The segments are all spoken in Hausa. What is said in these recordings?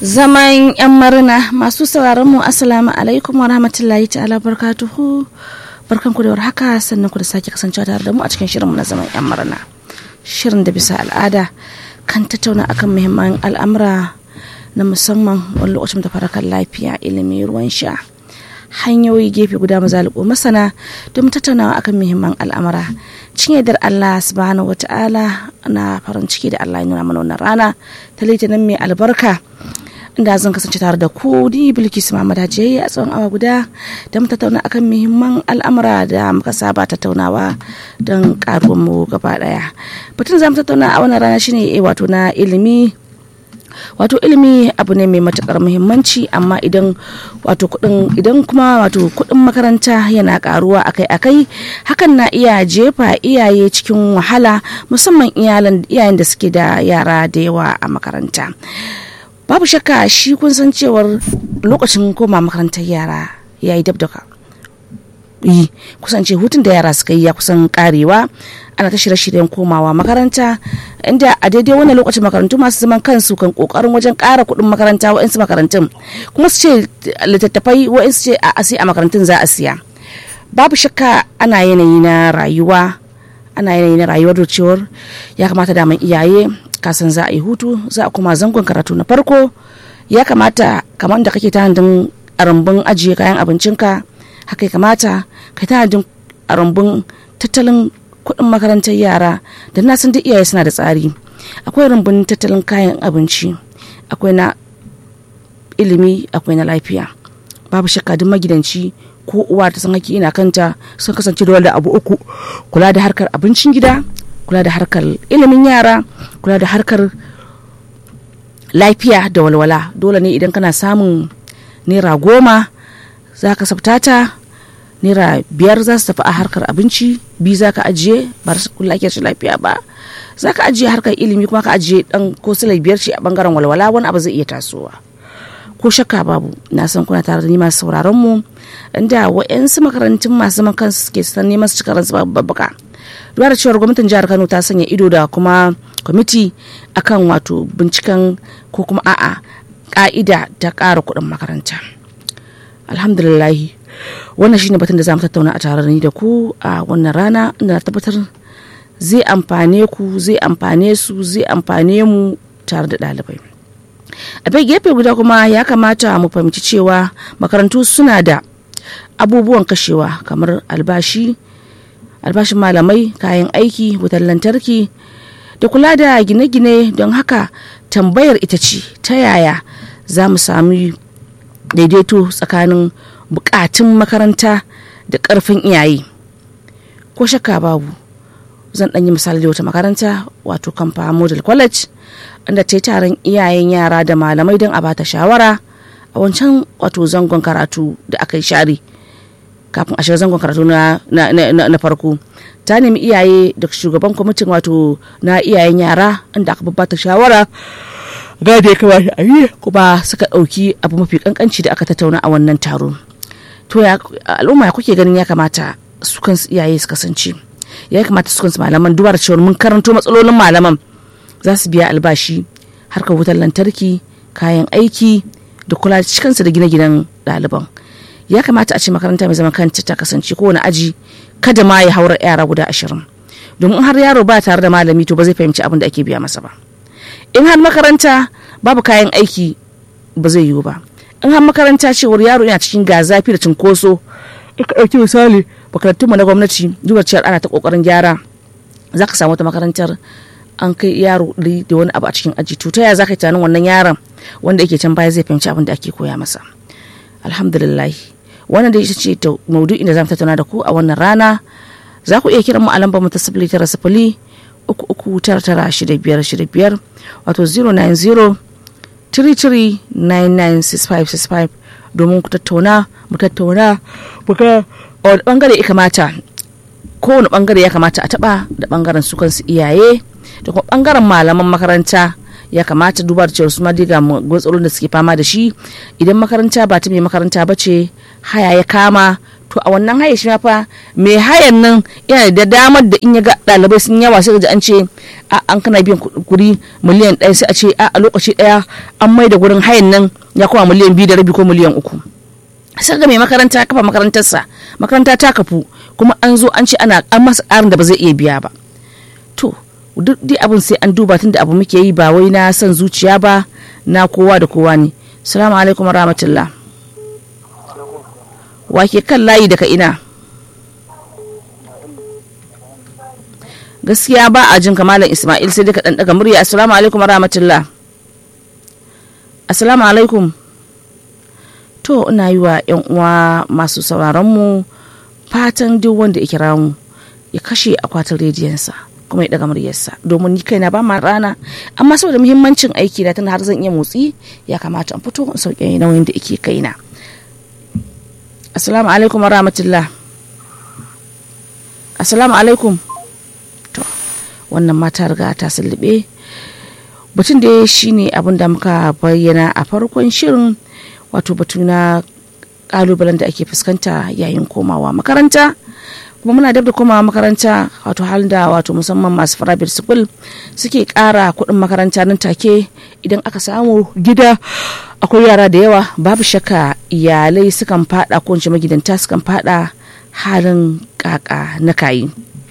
zaman yan marina masu sauraron mu assalamu alaikum wa rahmatullahi ta'ala barkatuhu barkan ku da haka sannan ku da sake kasancewa tare da mu a cikin shirinmu na zaman yan marina shirin da bisa al'ada kan tattauna akan muhimman al'amura na musamman wani lokacin da farakan lafiya ilimi ruwan sha hanyoyi gefe guda mazaliko masana don tattaunawa akan muhimman al'amura cin yardar Allah subhanahu wata'ala na farin ciki da Allah ya nuna mana wannan rana ta litinin mai albarka inda zan kasance tare da ku ni bilkisu Muhammad Hajiyayi a tsawon awa guda da mu tattauna akan muhimman al'amura da muka saba tattaunawa don karuwar mu gaba daya batun za mu tattauna a wannan rana shine wato na ilimi wato ilimi abu ne mai matukar muhimmanci amma idan wato kudin idan kuma wato kudin makaranta yana karuwa akai-akai hakan na iya jefa iyaye cikin wahala musamman iyayen da suke da yara da yawa a makaranta babu shakka shi kun san cewar lokacin koma makarantar yara ya yi dab da yi kusance hutun da yara suka yi ya kusan karewa ana ta shirye-shiryen komawa makaranta inda a daidai wannan lokacin makarantu masu zaman kansu kan kokarin wajen kara kuɗin makaranta wa'insu makarantun kuma su ce littattafai wa'insu ce a asi a makarantun za a siya babu shakka ana yanayi na rayuwa ana yanayi na rayuwar da cewar ya kamata daman iyaye kasan za a yi hutu za a kuma zangon karatu na farko ya kamata kamar da kake tanadin rumbun ajiye kayan abincinka haka ya kamata ka tanadin rumbun tattalin kuɗin makarantar yara da na san duk iyaye suna da tsari akwai rumbun tattalin kayan abinci akwai na ilimi akwai na lafiya babu shakka duk magidanci ko uwa ta san haƙƙi ina kanta sun kasance da wanda abu uku kula da harkar abincin gida kula da harkar ilimin yara kula da harkar lafiya da walwala dole ne idan kana samun naira goma za ka sabtata naira biyar za su tafi a harkar abinci biyu za ka ajiye ba su kula ake lafiya ba za ka ajiye harkar ilimi kuma ka ajiye dan ko silai biyar ce a bangaren walwala wani abu zai iya tasowa ko shakka babu na san kuna tare da ni masu sauraron mu inda wa'yansu makarantun masu zaman kansu suke san neman su cika ransu babbaka duba da cewar gwamnatin jihar kano ta sanya ido da kuma kwamiti akan wato binciken ko kuma a'a ka'ida ta ƙara kuɗin makaranta alhamdulillahi wannan shine batun da za mu tattauna a tare ni da ku a wannan rana inda na tabbatar zai amfane ku zai amfane su zai amfane mu tare da ɗalibai a bai gefe guda kuma ya kamata mu fahimci cewa makarantu suna da abubuwan kashewa kamar albashi albashin malamai kayan aiki wutar lantarki da kula da gine-gine don haka tambayar ita ce ta yaya za mu sami daidaito tsakanin bukatun makaranta da karfin iyaye ko shakka babu zan ɗanyi misali da wata makaranta wato kamfa model college inda ta yi taron iyayen yara da malamai don a bata shawara a wancan wato zangon karatu da aka yi share kafin a shiga zangon karatu na, na, farko ta nemi iyaye da shugaban kwamitin wato na iyayen yara inda aka bata shawara ga da ya kamata a yi kuma suka ɗauki abu mafi kankanci da aka tattauna a wannan taro to ya al'umma kuke ganin ya kamata su kansu iyaye su kasance ya kamata su kansu malaman duba da cewa mun karanto matsalolin malaman za su biya albashi harkar wutar lantarki kayan aiki da kula da cikinsu da gine-ginen ɗaliban ya kamata a ce makaranta mai zaman kanta ta kasance kowane aji kada ma ya haura yara guda ashirin domin har yaro ba tare da malami to ba zai fahimci abin da ake biya masa ba in har makaranta babu kayan aiki ba zai yiwu ba in har makaranta cewar yaro yana cikin ga zafi da cinkoso ka ɗauki misali makarantun mu na gwamnati duba cewar ana ta kokarin gyara za ka samu wata makarantar an kai yaro ɗari da wani abu a cikin aji to ta yaya za ka yi tunanin wannan yaron wanda yake can baya zai fahimci abin da ake koya masa alhamdulillah wannan da ita ce ta maudu'in da zamu tattauna da ku a wannan rana za ku iya kiran mu a lambar mu ta sifili tara sifili uku uku tara tara shida biyar shida biyar wato 090 33996565 domin ku tattauna mu tattauna muka a wani bangare ya kamata kowane bangare ya kamata a taba da bangaren su kansu iyaye da kuma bangaren malaman makaranta ya kamata duba da cewa su ma diga matsalolin da suke fama da shi idan makaranta ba ta mai makaranta ba ce haya ya kama to a wannan haya shi ma fa mai hayan nan yana da damar da in ya ga ɗalibai sun yawa sai ga an ce a an kana biyan kuɗi miliyan ɗaya sai a ce a a lokaci ɗaya an mai da gurin hayan nan ya koma miliyan biyu da rabi ko miliyan uku sai ga mai makaranta kafa makarantarsa makaranta ta kafu kuma an zo an ce ana an masa ƙarin da ba zai iya biya ba to duk dai abin sai an duba tun da abu muke yi ba wai na son zuciya ba na kowa da kowa ne salamu alaikum rahmatullah wake kan layi daga ina gaskiya ba a jin kamalan ismail sai duka ɗan daga murya assalamu alaikum rahmatullah assalamu alaikum to ina yi wa yan uwa masu sauraron mu fatan duk wanda ya kira mu ya kashe akwatin rediyonsa kuma ya daga muryarsa domin ni kaina ba ma rana amma saboda muhimmancin aiki na tana har zan iya motsi ya kamata in fito in sauke nauyin da yake kaina assalamu alaikum wa rahmatullah assalamu alaikum to wannan mata riga ta sulube batun da shine abin da muka bayyana a farkon shirin wato batu na kalubalen da ake fuskanta yayin komawa makaranta kuma muna dab da komawa makaranta wato halin da wato musamman masu private school suke kara kuɗin makaranta nan take idan aka samu gida akwai yara da yawa babu shakka iyalai sukan fada ko ince magidanta sukan fada halin kaka na kayi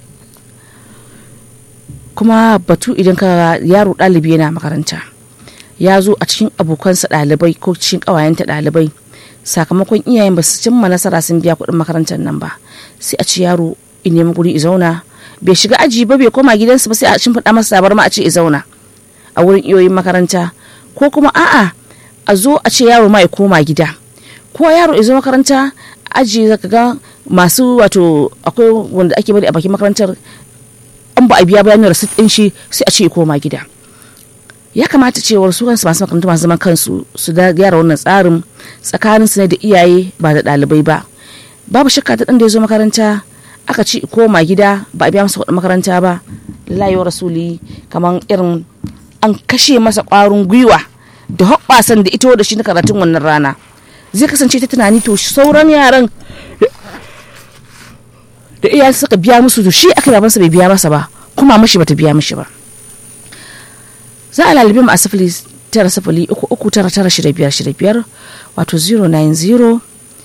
kuma batu idan ka yaro ɗalibi yana makaranta ya zo a cikin abokansa ɗalibai ko cikin ƙawayenta ɗalibai sakamakon iyayen ba su cimma nasara sun biya kuɗin makarantar nan ba sai a ci yaro in nemi guri i zauna bai shiga aji ba bai koma gidansu ba sai a shimfiɗa masa sabar ma a ce i zauna a wurin iyoyin makaranta ko kuma a'a a zo a ce yaro ma ya koma gida ko yaro izo makaranta aji zaka ga masu wato akwai wanda ake bari a bakin makarantar an ba a biya bayanin rasit ɗin shi sai a ce ya koma gida ya kamata cewar su kansu masu makarantu masu zaman kansu su da gyara wannan tsarin tsakanin su ne da iyaye ba da ɗalibai ba babu shakka ta ɗan da ya zo makaranta aka ci koma gida ba a biya masa kuɗin makaranta ba layo rasuli kamar irin an kashe masa ƙwarin gwiwa da hoɓɓasan da ito da shi na karatun wannan rana zai kasance ta tunani to sauran yaran da iyaye suka biya musu to shi aka babansa bai biya masa ba kuma mashi bata biya mishi ba za a lalibi mu a sifili tara sifili uku uku tara tara shida biyar shida biyar wato 090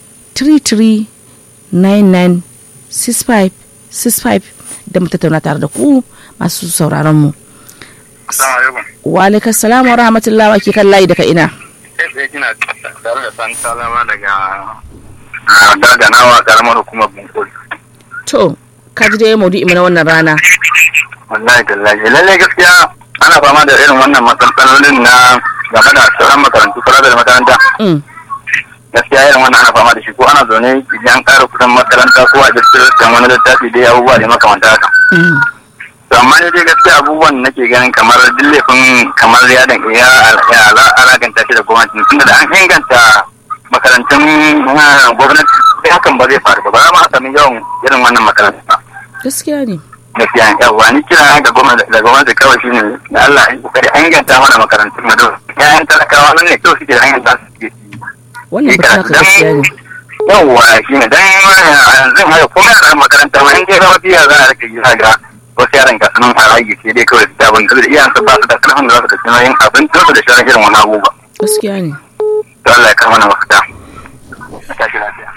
33 99 65 65 da mu tattauna tare da ku masu sauraron mu wa alaikas salam wa rahmatullahi wa ke kan layi daga ina sai kina tare da san salama daga daganawa karamar hukumar bunkuri to ka ji dai maudu'i mu na wannan rana wallahi tallahi lalle gaskiya ana fama da irin wannan matsalolin na game da sauran makarantu kula da makaranta Mm, gaskiya irin wannan ana fama da shi ko ana zaune idan ƙara kuɗin makaranta ko a jirgin da wani littafi dai abubuwa da makamanta haka mm, to amma ne dai gaskiya abubuwan da nake ganin kamar dillefin kamar ya dan ya ya za a alakanta shi da gwamnati tunda da an inganta makarantun ah, gwamnati sai hakan ba zai faru ba ba za ma a sami yawan irin wannan makaranta ba gaskiya ne gaskiya yawa ni kira ga gwamnati da gwamnati kawai shine da Allah ya kokari an inganta mana makarantun mu don yayan talakawa nan ne kawai suke da hanyar da suke wannan ba ta gaskiya ne yawwa shi ne dan yanzu haka kuma yaran makaranta ma in dai zama biya za a rika yi ga wasu yaran ga sunan a rage sai dai kawai da abin da iyayen su ba su da karfin da za su da tunanin abin da su da shirin irin wani abubuwa gaskiya ne to Allah ya kama na mafita a tashi lafiya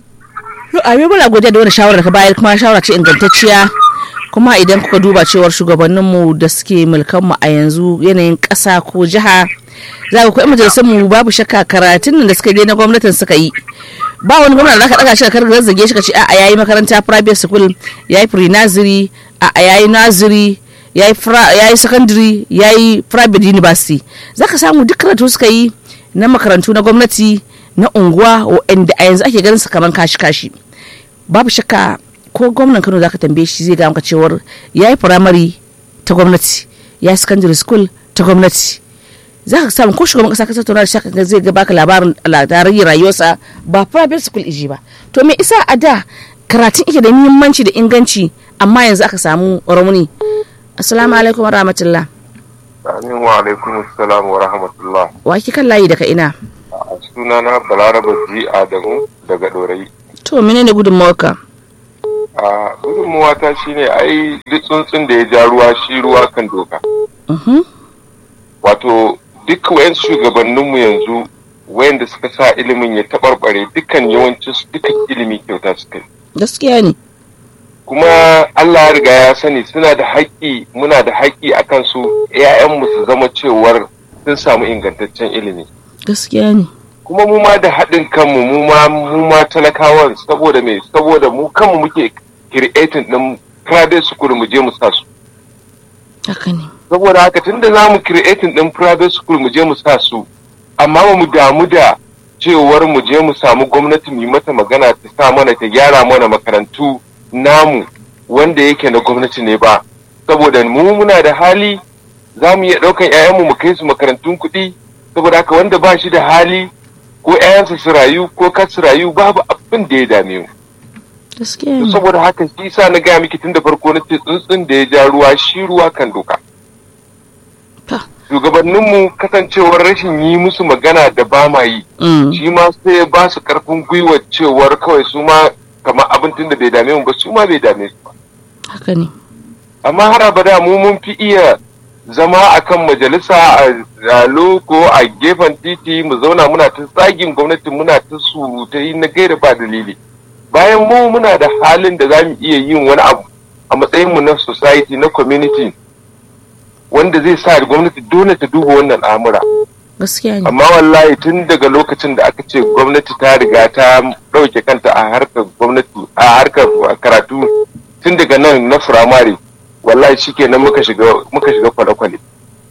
To, a muna godiya da wani shawarar ka bayar kuma shawara ce ingantacciya kuma idan kuka duba cewar shugabanninmu da suke mulkanmu a yanzu yanayin ƙasa ko jiha za ku kuwa majalisar mu babu shakka karatun nan da suka je na gwamnatin suka yi ba wani gwamna da zaka daga shi ka karga zage shi ka ce a'a yayi makaranta private school yayi pre nursery a'a yayi nursery yayi fra- yayi secondary yayi private university zaka samu duk karatu suka yi na makarantu na gwamnati na unguwa wa'anda a yanzu ake ganin su kaman kashi-kashi babu shakka ko gwamnan kano zaka tambaye shi zai ga maka cewar ya yi firamare ta gwamnati ya yi secondary school ta gwamnati za ka samu ko shugaban kasa ka tattauna da shaka zai ga baka labarin labarin rayuwarsa ba private school iji ba to me isa a da karatun ike da muhimmanci da inganci amma yanzu aka samu rauni assalamu alaikum wa rahmatullah Amin wa alaikum assalam wa rahmatullah. wa ki kan layi daga ina A sunana Balaraba Ji Adamu daga Dorayi. to menene gudunmawarka a gudunmuwa ta shine ai duk tsuntsun da ya ja ruwa shi ruwa kan doka Mhm. wato duk wayan shugabanninmu yanzu wayanda suka sa ilimin ya taɓarɓare dukkan yawancin su dukkan ilimi kyauta suka yi gaskiya ne kuma Allah ya riga ya sani suna da haƙƙi muna da haƙƙi a kansu ‘ya'yanmu su zama cewar sun samu ingantaccen ilimi gaskiya ne kuma mu ma da haɗin kanmu mu ma mu ma talakawan saboda me saboda mu kanmu muke creating ɗin private school mu je mu sa su haka ne saboda haka tunda za mu creating ɗin private school mu je mu sa su amma ba mu damu da cewar mu je mu samu gwamnati mu yi mata magana ta sa mana ta gyara mana makarantu namu wanda yake na gwamnati ne ba saboda mu muna da hali za mu iya ɗaukan 'ya'yanmu mu kai su makarantun kuɗi saboda haka wanda ba shi da hali ko 'ya'yansa su rayu ko kar su rayu babu abin da ya dame mu gaskiya To ne saboda haka shi sa na gaya miki tun da farko na ce tsuntsun da ya ja ruwa shi ruwa kan doka Ta. shugabanninmu kasancewar rashin yi musu magana da ba ma yi Mm. shi ma sai ya ba su karfin gwiwa cewar kawai su ma kamar abin tun da bai dame mu ba su ma bai dame su ba haka ne amma har abada mu mun fi iya zama a kan majalisa a zalo ko a gefen titi mu zauna muna ta tsagin gwamnati muna ta surutai na gaira ba dalili bayan mu muna da halin da za mu iya yin wani abu a matsayin mu na society na community wanda zai sa gwamnati dole ta duba wannan al'amura gaskiya ne amma wallahi tun daga lokacin da aka ce gwamnati ta riga ta ɗauke kanta a harkar gwamnati a harkar karatu tun daga nan na firamare wallahi shikenan muka shiga muka shiga kwale-kwale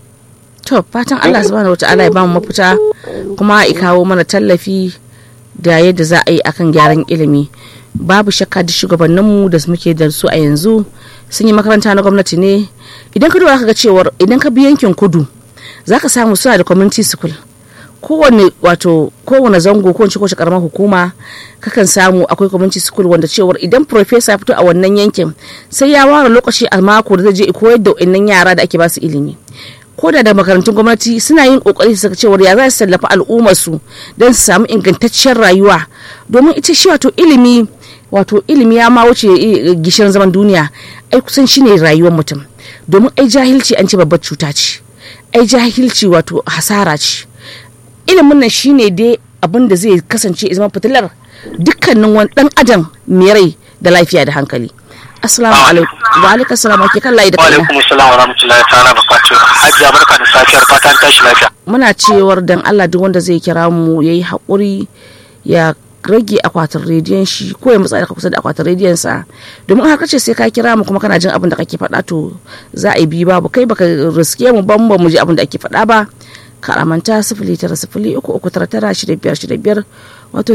to fatan Allah subhanahu wataala ya bamu mafita kuma ya kawo mana tallafi da yadda za a yi akan gyaran ilimi babu shakka duk shugabanninmu da muke da su a yanzu sun yi makaranta na gwamnati ne idan ka duba ka ga cewar idan ka bi yankin kudu za ka samu suna da community school kowane wato kowane zango ko kowace karamar hukuma kakan samu akwai community school wanda cewar idan professor ya fito a wannan yankin sai ya ware lokaci a mako da zai je koyar da wannan yara da ake basu ilimi ko da da makarantun gwamnati suna yin kokari su saka cewar ya za su tallafa al'ummar su don su samu ingantaccen rayuwa domin ita shi wato ilimi wato ilimi ya ma wuce eh, gishirin zaman duniya ai kusan shine rayuwar mutum domin ai jahilci an ce babbar cuta ce ai jahilci wato hasara ce ilimin nan shine dai abin da zai kasance ya zama fitilar dukkanin wani dan adam mai rai da lafiya da hankali assalamu alaikum wa alaikum assalam ake kan layi da Wa kaina alaikum assalam wa rahmatullahi ta'ala barakatuh. Hajiya barka da safiyar fatan tashi lafiya. muna cewar dan Allah duk wanda zai kira mu yayi haƙuri ya rage akwatin rediyon shi ko ya matsa da kusa da akwatin rediyon sa domin har kace sai ka kira mu kuma kana jin abin da kake faɗa to za a yi bi babu kai baka riske mu ban ba mu ji abin da ake faɗa ba ka amanta sifili tara sifili uku uku tara tara shida biyar shida biyar wato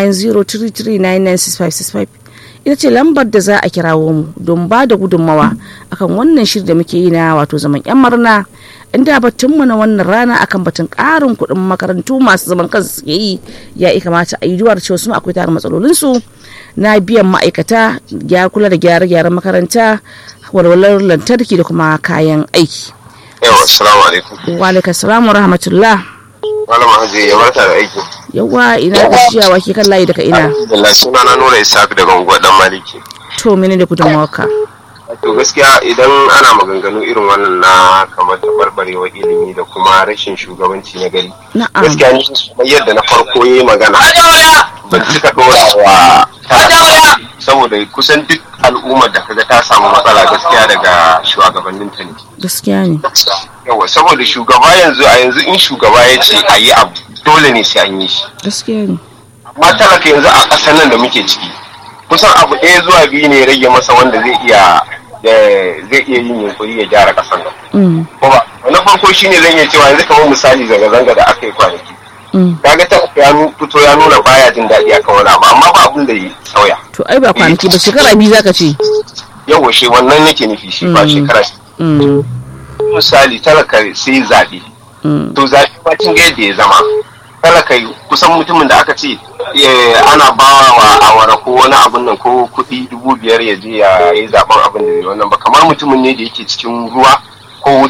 09033996565 ita ce lambar da za a kirawo mu don ba da gudunmawa akan wannan shirin da muke yi na wato zaman yan marna inda batunmu na wannan rana akan batun ƙarin kuɗin makarantu masu zaman kansu suke yi ya yi kamata a yi duwar cewa su ma akwai tarin matsalolinsu na biyan ma'aikata ya kula da gyare-gyaren makaranta walwalar lantarki da kuma kayan aiki yawa assalamu alaikum wa alaikum salam wa rahmatullah malama haji ya barka da aiki yawa ina gajiyawa ke kan layi daga ina alhamdulillah suna na nura isaac daga unguwar dan maliki to mene da gudunmawarka to gaskiya idan ana maganganu irin wannan na kamar tabarbarewa ilimi da kuma rashin shugabanci na gari na'am gaskiya ni kamar yadda na farko yi magana ban cika dora wa talaka saboda kusan duk al'ummar da kaga ta samu matsala gaskiya daga shugabannin ta ne gaskiya ne yawa saboda shugaba yanzu a yanzu in shugaba ya ce a yi abu dole ne sai an yi shi gaskiya ne amma talaka yanzu a ƙasar nan da muke ciki kusan abu ɗaya zuwa biyu ne ya rage masa wanda zai iya eh, zai iya yin yunkuri ya gyara ƙasar nan Mm, ko ba na farko shine zan iya cewa yanzu kamar misali zanga-zanga da aka yi kwanaki mm. kaga ta ya nu- fito ya nuna baya jin daɗi akan wani abu amma ba abin da ya sauya to ai ba kwanaki ba shekara biyu zaka ce yawa shi wannan nake nufi shi ba Mm. shekara Mm, misali talaka sai zaɓe mm. to zaɓe ma kin ga yadda ya zama talaka kusan mutumin da aka ce eh, ana bawa wa awara ko wani abun nan ko kuɗi dubu biyar ya je ya yi zaɓen abin da zai wannan ba kamar mutumin ne da yake cikin ruwa ko wuta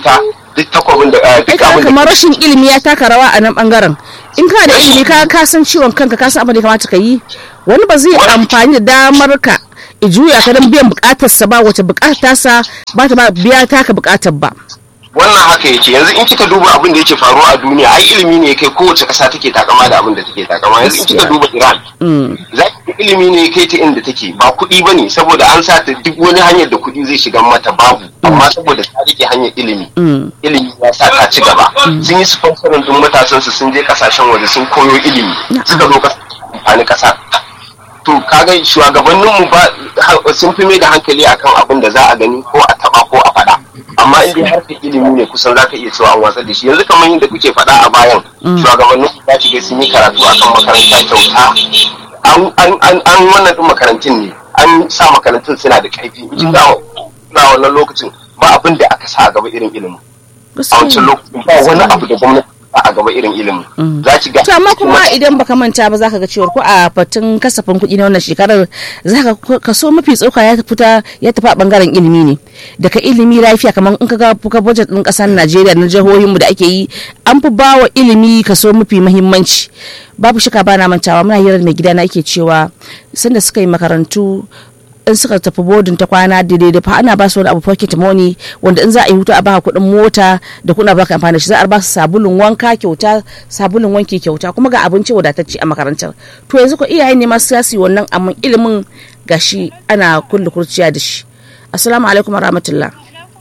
duk takwabin da ah, ai duk kaga abin da kamar rashin ilimi ya taka rawa a nan bangaren in ka da ilimi ka ka san ciwon kanka ka san abin da ya kamata ka yi wani ba zai amfani da damar ka i juya ka don biyan bukatarsa ba wace bukatarsa ba ta ba biya taka bukatar ba wannan haka yake yanzu in kika duba abin da yake faruwa a duniya ai ilimi ne kai kowace ƙasa take takama da abin da take takama yanzu in kika duba Iran za ki ga ilimi ne kai ta inda take ba kuɗi ba ne saboda an sa ta duk wani hanyar da kuɗi zai shiga mata babu amma saboda ta rike hanyar ilimi ilimi ya sa ta ci gaba sun yi sponsorin din matasan su sun je kasashen waje sun koyo ilimi suka zo kasa amfani kasa to kaga shugabanninmu ba sun fi mai da hankali akan abin da za a gani ko a taba ko a faɗa amma in dai harkar ilimi ne kusan za ka iya cewa an watsar da shi yanzu kamar yadda kuke faɗa a bayan shugabannin za ki ga sun yi karatu akan makaranta kyauta an an an an wannan din makarantun ne an sa makarantun suna da ƙarfi in ga na wannan lokacin ba abin da aka sa a gaba irin ilimi a wancan lokacin ba wani abu da gwamnati ba a gaba irin ilimi za ki ga to amma kuma idan baka manta ba zaka ga cewa ko a fatun kasafin kuɗi na wannan shekarar zaka kaso mafi tsoka ya fita ya tafi a bangaren ilimi ne daga ilimi lafiya kamar in ka ga fuka budget din kasar Najeriya na jihohinmu da ake yi an fi bawa ilimi kaso mafi muhimmanci babu shika bana mantawa muna hirar mai gida na yake cewa sanda suka yi makarantu in suka tafi bodin ta kwana daidai da fa ana ba su wani abu pocket money wanda in za a yi hutu a baka kuɗin mota da kuɗin baka amfani da shi za a ba su sabulun wanka kyauta sabulun wanki kyauta kuma ga abinci wadatacce a makarantar to yanzu ko iyaye ne masu yasi wannan amma ilimin gashi ana kulle kurciya da shi assalamu alaikum warahmatullah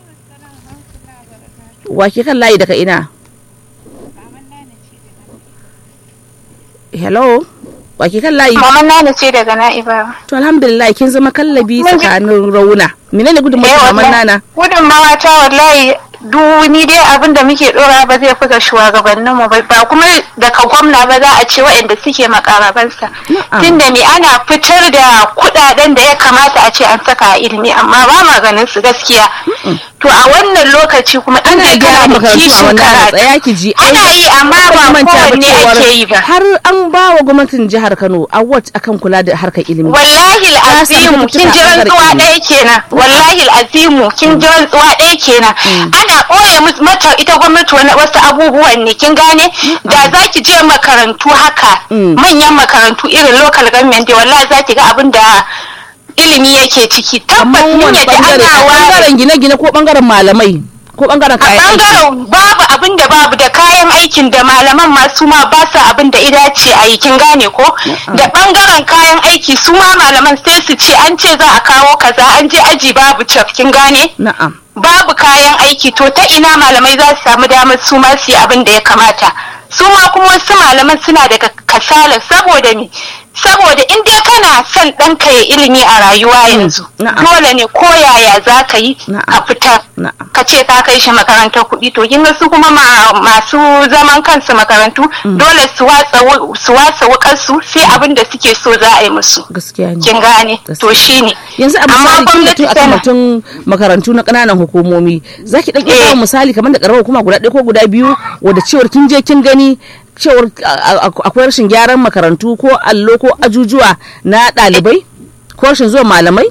wake kan layi daga ina hello wake kan layi Maman Nana ce daga Na'iba. to alhamdulillah kin zama kallabi tsakanin rauna menene gudunmawar maman nana Gudunmawa ta wallahi duni dai abin da muke dora ba zai fi ga shugabannin mu ba ba kuma daga gwamna ba za a ce waɗanda suke makarabansa. Na'am. Tunda me ana fitar da kuɗaɗen da ya kamata a ce an saka a ilimi amma ba ma ganin su gaskiya. To a wannan lokaci kuma in ana dai gyara kana da makarantu a kishin wannan karatu. tsaya ki ji Ana yi amma ba manta ba kowanne cewar ake yi ba. har an ba wa gwamnatin jihar Kano award akan kula da harkar ilimi wallahi Ta samu al'azimu kin ji cututtuka a rantsuwa ɓangaren ɗaya kenan wallahi al'azimu kin ji rantsuwa ɗaya kenan ana ɓoye mus- mata ita gwamnati wani wasu abubuwan ne kin gane da za ki je makarantu haka manyan makarantu irin local government dai wallahi za ki ga abin da ilimi yake ciki amma tabbas mun wani yadda bangare ana ware bangaren gine-gine ko bangaren malamai ko bangaren a kayan aiki bangaren babu abin da babu da kayan aikin da malaman masu ma ba su abin da ida ce a yi kin gane ko da bangaren kayan aiki su ma malaman sai su ce an ce za a kawo kaza an je aji babu caf kin gane na'am babu kayan aiki to ta ina malamai za su samu damar su ma su yi abin da ya kamata su ma kuma wasu malaman suna daga kasala saboda me saboda in dai kana son ɗanka ya ilimi a rayuwa yanzu na'am. dole ne ko yaya za ka yi Na'am. ka fitar Na'am. ka ce ka kai shi makarantar kuɗi to kin ga su kuma ma- masu zaman kansu makarantu dole su watsa wu- su watsa wukar su sai abin da suke so za a yi musu gaskiya ne kin gane Gaskiya. to shine yanzu a amma misali kin gwamnati a tana kamatun makarantu na kananan hukumomi zaki dan iya Eh. bamu misali kamar da karamar hukuma guda ɗaya ko guda biyu wadda cewar kin je kin gani cewar a- a- akwai rashin gyaran makarantu ko allo ko ajujuwa na ɗalibai ko rashin zuwa malamai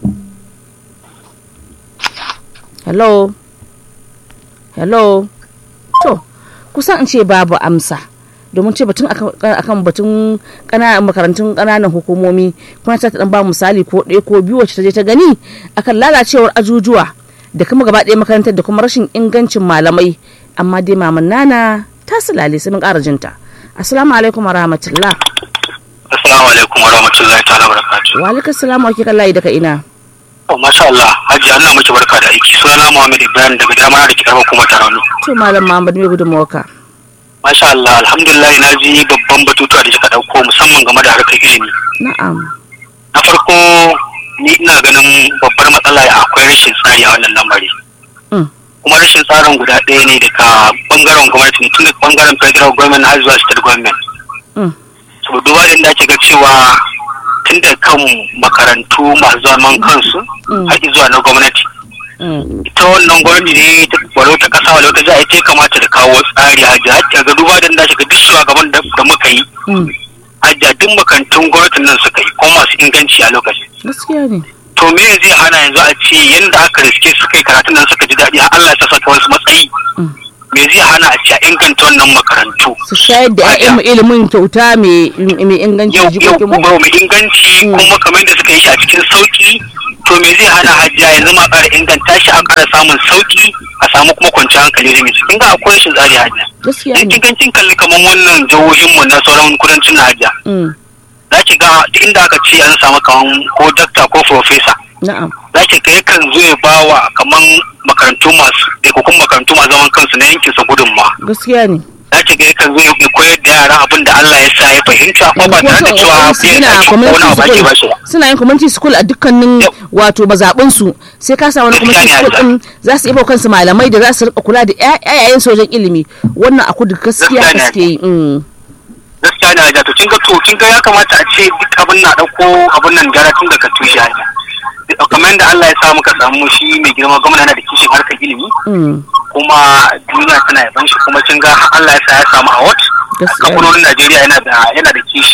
hello hello to kusan in ce babu amsa domin ce batun akan akan batun ƙananan makarantun ƙananan hukumomi kuma ta dan ba misali ko ɗaya ko biyu wacce ta je ta gani akan lalacewar ajujuwa da kuma gaba ɗaya makarantar da kuma rashin ingancin malamai amma dai maman nana ta sulale sai mun ƙara jinta assalamu alaikum wa rahmatullah Assalamu alaikum wa rahmatullahi ta'ala wa barakatuh. wa alaikum salam wa kika layi daga ina Oh, masha Allah, Hajji Allah miki barka da aiki. Sunana Muhammad Ibrahim daga jami'ar da ke karamar kuma Tarano. to malam Muhammad me gudunmawarka Masha Allah, alhamdulillah na ji babban batutuwa da kika dauko musamman game da harkar ilimi. na'am Na farko ni ina ganin babbar matsala akwai rashin tsari a wannan lamari. Mm. Kuma rashin tsarin guda ɗaya ne daga bangaren gwamnati tun daga bangaren federal government har zuwa state government. Mm. So duba da inda ake ga cewa tun da kan makarantu masu zaman kansu Mm. har zuwa na gwamnati. Mm. ita wannan gwamnati ne ta- walau ta kasa walau ta jiha ita ya kamata da kawo tsari hajji hajji ga duba da da shiga duk shugaban da da muka yi Mm. hajji duk makarantun gwamnatin nan suka yi kuma masu inganci a lokacin gaskiya ne to me zai hana yanzu a ce yanda aka riske suka yi karatun nan suka ji daɗi har Allah ya saka wasu matsayi me zai hana a ce a inganta wannan makarantu su shayar da 'ya'yan mu ilimin kyauta mai mai inganci yau yau jikokin mu kuma mai inganci kuma kamar da suka yi shi a cikin sauki to me zai hana hajiya yanzu ma ƙara inganta shi a ƙara samun sauki a samu kuma kwanciyar hankali da kin ga akwai shi tsari hajiya gaskiya in ne kin kin kalli kamar wannan jihohin mu na sauran kudancin Najeriya Mm, za ki ga duk inda aka ce an samu kaman ko dakta ko profesa na'am za ki ga yakan zo ya ba wa kaman makarantu masu ɗaikakun makarantu masu zaman kansu na yankin sa gudunma gaskiya ne za ki ga yakan zo ya koyar da yara abin da Allah ya sa ya fahimta ko ba tare da cewa biyan suna ake ko wani abu ake ba community shi ba. school suna yin community school a dukkanin Yau. wato mazaɓin su sai ka sa wani Gaskiya community ne, school Hajja. din za su iya kansu malamai da za su rika kula da ƴaƴayen sojan ilimi wannan a kudu gaskiya Gaskiya ne, gaske yi mm. gaskiya ne Hajja to kin ga to kin ga ya kamata a ce duk abin na ɗauko abin nan gyara tun daga tushe Hajja. kamar da Allah ya sa muka samu shi mai girma gwamna yana da kishin harkar ilimi Mm. kuma duniya tana yaban shi kuma kin ga Allah ya sa ya samu award Gaskiya. kamfanonin Najeriya yana da yana da kishi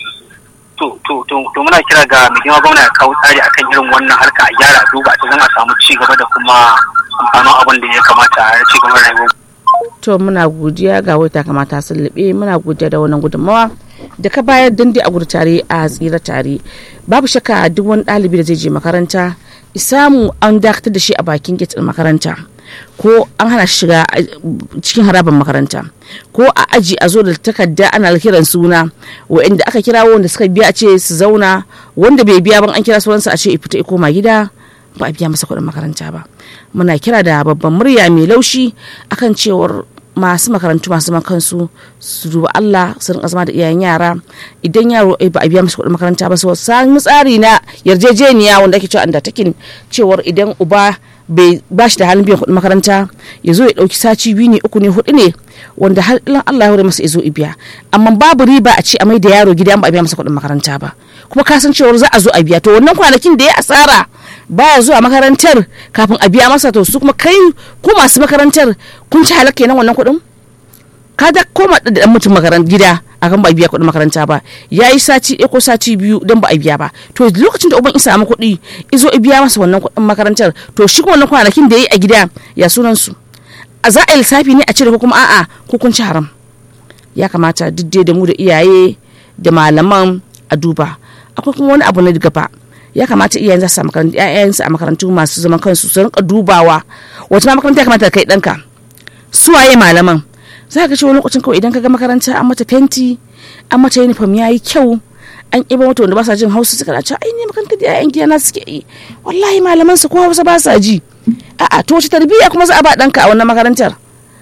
to to to to muna kira ga mai girma gwamna ya kawo tsari akan irin wannan harka a gyara a duba ta zama a samu ci gaba da kuma amfanin abin da ya kamata a ci gaba da rayuwar to muna godiya ga wata kamata sun liɓe muna godiya da wannan gudunmawa da ka bayar dandi a gudu tare a tsira tare babu shakka duk wani ɗalibi da zai je makaranta samu an dakatar da shi a bakin gate ɗin makaranta ko an hana shi shiga a- cikin harabar makaranta ko a aji a zo da takarda ana kiran suna wa'inda aka kira wanda suka biya a ce su zauna wanda bai biya ban an kira sunansa a ce fita ya koma gida ba a biya masa kuɗin makaranta ba muna kira da babban murya mai laushi akan cewar masu makarantu masu zaman kansu su duba Allah su rinka zama da iyayen yara idan yaro eh, ba a biya masa kuɗin makaranta ba su sami tsari na yarjejeniya wanda ake cewa undertaking cewar idan uba bai ba shi da halin biyan kuɗin makaranta ya zo ya ɗauki saci biyu ne uku ne hudu ne wanda har ilan Allah ya hore masa ya zo ya biya amma babu riba a ce a mai da yaro gida in ba a biya masa kuɗin makaranta ba kuma ka san cewar za a zo a biya to wannan kwanakin da ya asara baya zuwa makarantar kafin a biya masa to su kuma kai ku masu makarantar kun ci halakka kenan wannan kuɗin ka da koma da dan mutum makaran gida akan ba a biya kuɗin makaranta ba ya yi sati ɗaya ko sati biyu don ba a biya ba to lokacin da uban isa samu kuɗi izo i biya masa wannan kuɗin makarantar to shi kuma wannan kwanakin da ya yi a gida ya sunan su a za a yi lissafi ne a cire ko kuma a'a ko kun ci haram ya kamata duk dai da mu da iyaye da malaman a duba akwai kuma wani abu na gaba ya kamata iyayen za su samu makarantu ƴaƴansu a makarantu masu zaman kansu su rinka dubawa wata ma makaranta ya kamata ka kai ɗanka su waye malaman za ka ce wani lokacin kawai idan ka ga makaranta an mata fenti an mata uniform ya yi kyau an ƙiba mata wanda ba sa jin hausa suka ce ai ne makarantar da ƴaƴan gidana suke yi wallahi malaman su ko hausa ba sa ji a'a to wace tarbiyya kuma za a ba ɗanka a wannan makarantar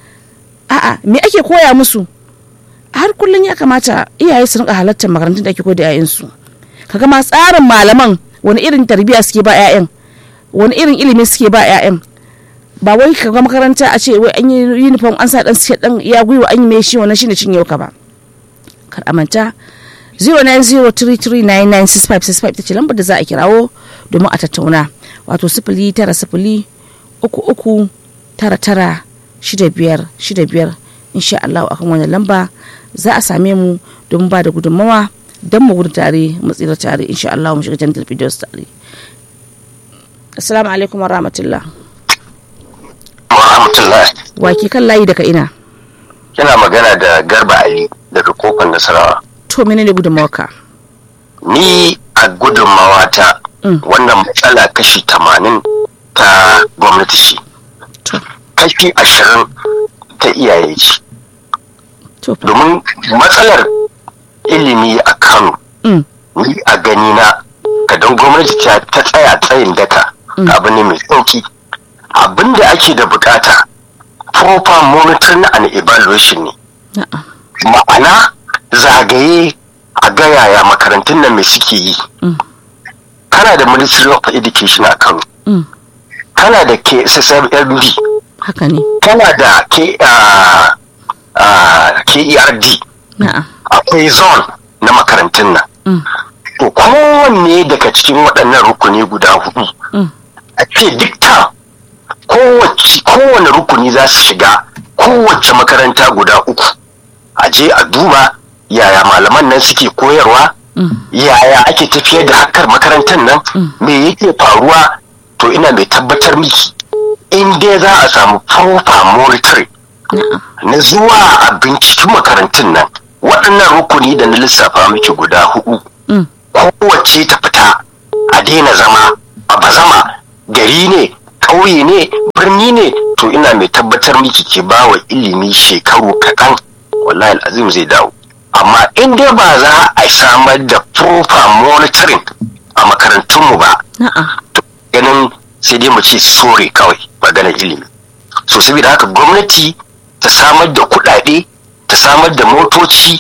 a'a me ake koya musu har kullum ya kamata iyaye su rinka halartar makarantun da ake koyar da 'ya'yansu kaga ma tsarin malaman wani irin tarbiyya suke ba 'ya'yan wani irin ilimi suke ba 'ya'yan ba wai kaga makaranta a ce wai an yi uniform an sa dan suke dan ya gwiwa an yi mai shi wannan shine cin yau ka ba kar a manta 0903399655 ta ce lambar da za a kirawo domin a tattauna wato sifili tara sifili uku uku tara tara shida biyar shida biyar insha Allah akan wannan lamba za a same mu don ba da gudunmawa don mu gudu tare mu tsira tare insha Allah mu shiga jantar videos tare assalamu alaikum wa rahmatullah wa rahmatullah wa ke kan layi daga ina kina magana da garba ali daga kofar nasarawa to menene gudunmawarka ni a gudunmawata Mm. wannan matsala kashi tamanin ta gwamnati ce to kashi ashirin ta iyaye ce to fa domin matsalar ilimi a kano Mm. ni a gani na kadan gwamnati ta ta tsaya tsayin daka abu ne mai sauki abin da ake da bukata proper monitoring and evaluation ne na'a ma'ana zagaye a ga yaya makarantun nan mai suke yi Mm. kana da ministry of education a kano Mm. kana da kssmb haka ne kana da K, ah, ah, kerd na'a akwai zone na makarantun nan Mm. to kowanne daga cikin waɗannan rukuni guda hudu Mm. a ce duk ta kowace kowane rukuni za su shiga kowace makaranta guda uku a je a duba yaya malaman nan suke koyarwa yaya ake tafiyar da hakar makarantar nan me yake faruwa to ina mai tabbatar miki in dai za a samu proper monitoring na zuwa a binciken makarantun nan waɗannan rukuni da na lissafa miki guda hudu kowace ta fita a daina zama a bazama gari ne ƙauye ne birni ne to ina mai tabbatar miki ke ba wa ilimi shekaru kaɗan wallahi azim zai dawo amma in dai ba za a samar da proper monitoring a makarantunmu ba to ganin sai dai mu ce sore kawai maganar ilimi so saboda haka gwamnati ta samar da kuɗaɗe ta samar da motoci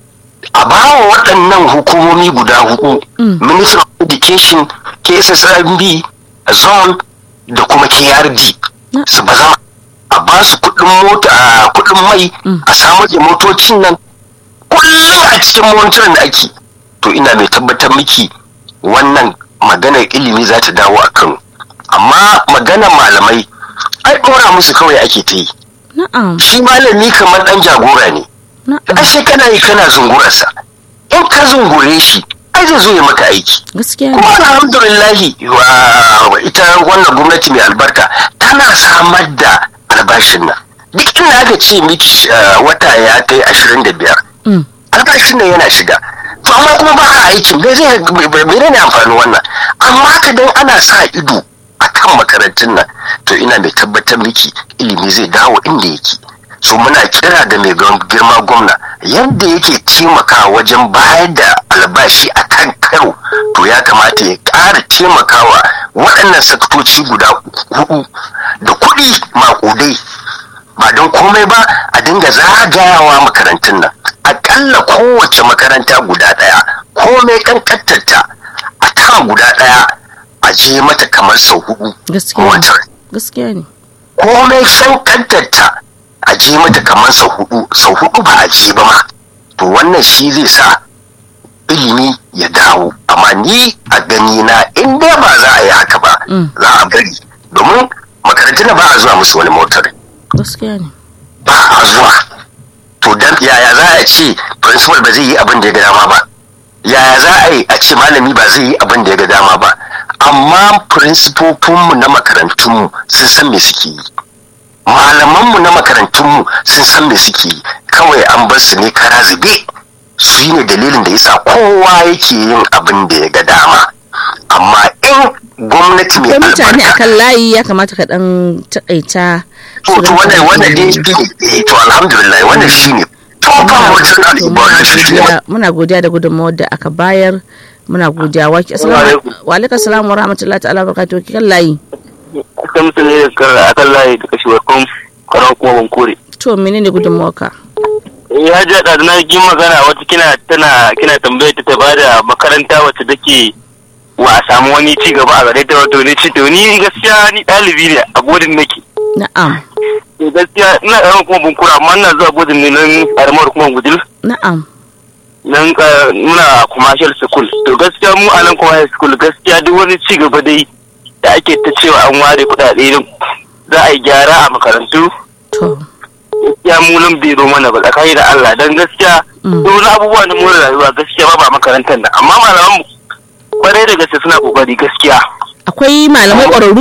a bawa waɗannan hukumomi guda hudu ministry of education kssrb zone da kuma krd su ba zama a ba su kuɗin mota kuɗin mai a samar da motocin nan kullum a cikin monitorin da ake to ina mai tabbatar miki wannan maganar ilimi za ta dawo a kano amma maganar malamai ai ɗora musu kawai ake ta yi shi malami kamar ɗan jagora ne ashe kana yi kana zungurarsa in ka zungure shi ai zai zo ya maka aiki kuma alhamdulillahi wa ita wannan gwamnati mai albarka tana samar da albashin nan duk inda aka ce miki wata ya kai ashirin da biyar albashin nan yana shiga to amma kuma ba a aikin bai zai bai ne amfani wannan amma ka dan ana sa ido akan makarantun nan to ina mai tabbatar miki ilimi zai dawo inda yake so muna kira da mai girma gwamna yadda yake taimakawa wajen bayar da albashi a kan karo to ya kamata ya ƙara taimakawa waɗannan sakatoci guda hudu da kuɗi maƙudai ba don komai ba a dinga zagayawa makarantun nan aƙalla kowace makaranta guda ɗaya komai ƙanƙantarta a ta guda ɗaya a je mata kamar sau hudu gaskiya ne komai ƙanƙantarta a je mata kamar sau hudu sau hudu ba a je ba ma to wannan shi zai sa ilimi ya dawo amma ni a gani na in dai ba za a yi haka ba za a bari domin makarantun ba a zuwa musu wani motar gaskiya ne ba a zuwa to dan yaya za a ce principal ba zai yi abin da ya ga dama ba yaya za a yi a ce malami ba zai yi abin da ya ga dama ba amma principofinmu na makarantunmu sun san me suke yi malamanmu na makarantunmu sun san me suke yi kawai an bar su ne kara zube su ne dalilin da yasa kowa yake yin abin da ya ga dama amma in gwamnati mai albarka mutane akan layi ya kamata ka dan takaita to to wannan wannan dai shi ne to alhamdulillah wannan shi ne to ba mutum na muna godiya da gudunmawar da aka bayar muna godiya wa alaikum assalam wa rahmatullahi ta'ala barakatuh kan layi aka musu ne a kan layi da kashe kun karan kuma ban kore. To mene ne gudunmawarka? Ya ji da na yi magana wata kina tana kina tambayar ta ba da makaranta wacce take wa a samu wani ci gaba a gare ta wato ne ci to ni gaskiya ni ɗalibi ne a bodin nake. Na'am. Gaskiya ina ƙaramin kuma bunkura amma ina zuwa bodin ne nan ƙaramar kuma gudul. Na'am. Nan muna commercial school to gaskiya mu a nan commercial school gaskiya duk wani ci gaba dai da ake ta cewa an ware kudade za a yi gyara a makarantu gaskiya mu nan bai zo mana ba tsakani da Allah dan gaskiya duk wani abubuwa na more rayuwa gaskiya ba ba makarantar nan amma malaman mu kwarai da gaske suna kokari gaskiya akwai malamai ƙwararru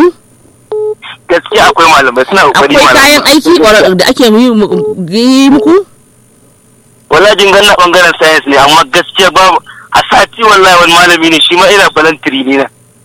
gaskiya akwai malamai suna kokari akwai kayan aiki ƙwararru da ake yi muku wala jin ganna bangaren science ne amma gaskiya ba a sati wallahi wani malami ne shi ma ina balantiri ne na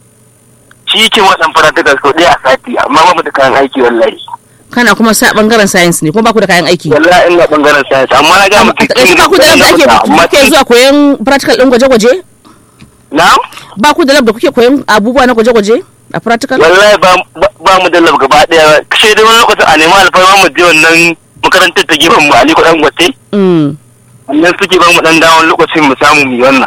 shi yake wadan practical sau ɗaya a sati amma ba mu da kayan aiki wallahi kana kuma sa bangaren science ne kuma ba ku da kayan aiki wallahi ina bangaren science amma na ga mu kike ba ku da lab da ake kuke zuwa koyon practical din gwaje-gwaje na'am ba ku da lab da kuke koyon abubuwa na gwaje-gwaje a practical wallahi ba ba mu da lab gaba daya kashe dai wani lokacin a nema alfarma mu je wannan makarantar ta gefen mu ali kudan gwate wannan suke ba mu dan dawon lokacin mu samu mu yi wannan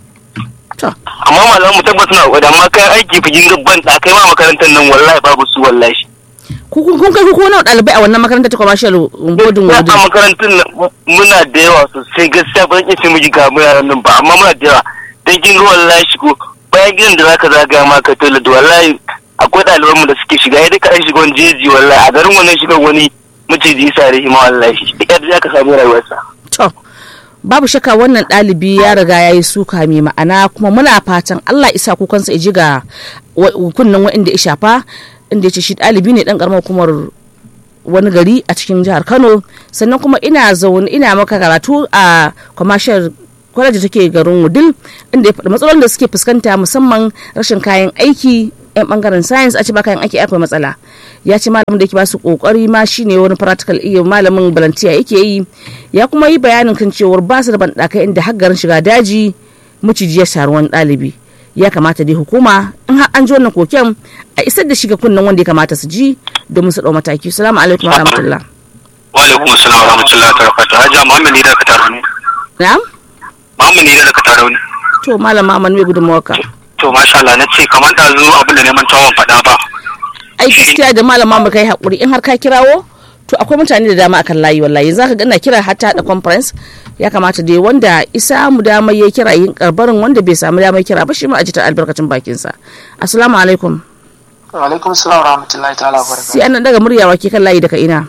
amma malaman mu tabbata na kokari amma kayan aiki fijin gabban da kai ma makarantar nan wallahi babu su wallahi kun kai ku nawa ɗalibai a wannan makarantar ta commercial bodin wudin a makarantar muna da yawa sosai gaskiya ba zan iya ce miji ga mu yaran nan ba amma muna da yawa dan kin ga wallahi shigo bayan gidan da zaka zaga ma ka toilet wallahi akwai ɗaliban mu da suke shiga ya duka an shiga wani jeji wallahi a garin wannan shiga wani maciji sare shi ma wallahi da yadda zaka samu rayuwarsa to babu shakka wannan ɗalibi ya riga ya yi suka mai ma'ana kuma muna fatan allah isa kukansa ji ga kunnen wa'inda ya shafa inda ya ce shi ɗalibi ne ɗan ƙaramar hukumar wani gari a cikin jihar kano sannan kuma ina zaune ina maka karatu a commercial college da take garin wudil inda ya faɗi matsalolin da suke fuskanta musamman rashin kayan aiki yan bangaren science a ce ba kayan aiki akwai matsala ya ce malamin da yake ba su kokari ma shine wani practical iya malamin balantiya yake yi ya kuma yi bayanin kan cewar ba su da banɗakai inda har garin shiga daji maciji ya sharu wani ɗalibi ya kamata dai hukuma in har an ji wannan koken a isar da shi ga kunnen wanda ya kamata su ji domin su ɗau mataki salamu alaikum wa rahmatullah wa alaikum assalam wa rahmatullahi wa barakatuh hajiya muhammad ne da ka taro ne na'am muhammad ne da ka taro ne to malam Muhammad mai gudunmawarka to masha Allah na ce kamar da zo abin da neman tawon faɗa ba ai gaskiya da malam Muhammad kai hakuri in har ka kirawo to akwai mutane da dama akan layi wallahi yanzu ka ga ina kira hatta da conference ya kamata dai wanda isa mu dama ya kira yin karbarin wanda bai samu damar kira ba shi ma a ji ta albarkacin bakin sa assalamu alaikum wa alaikum salam wa rahmatullahi ta'ala wa sai an daga murya wake kan layi daga ina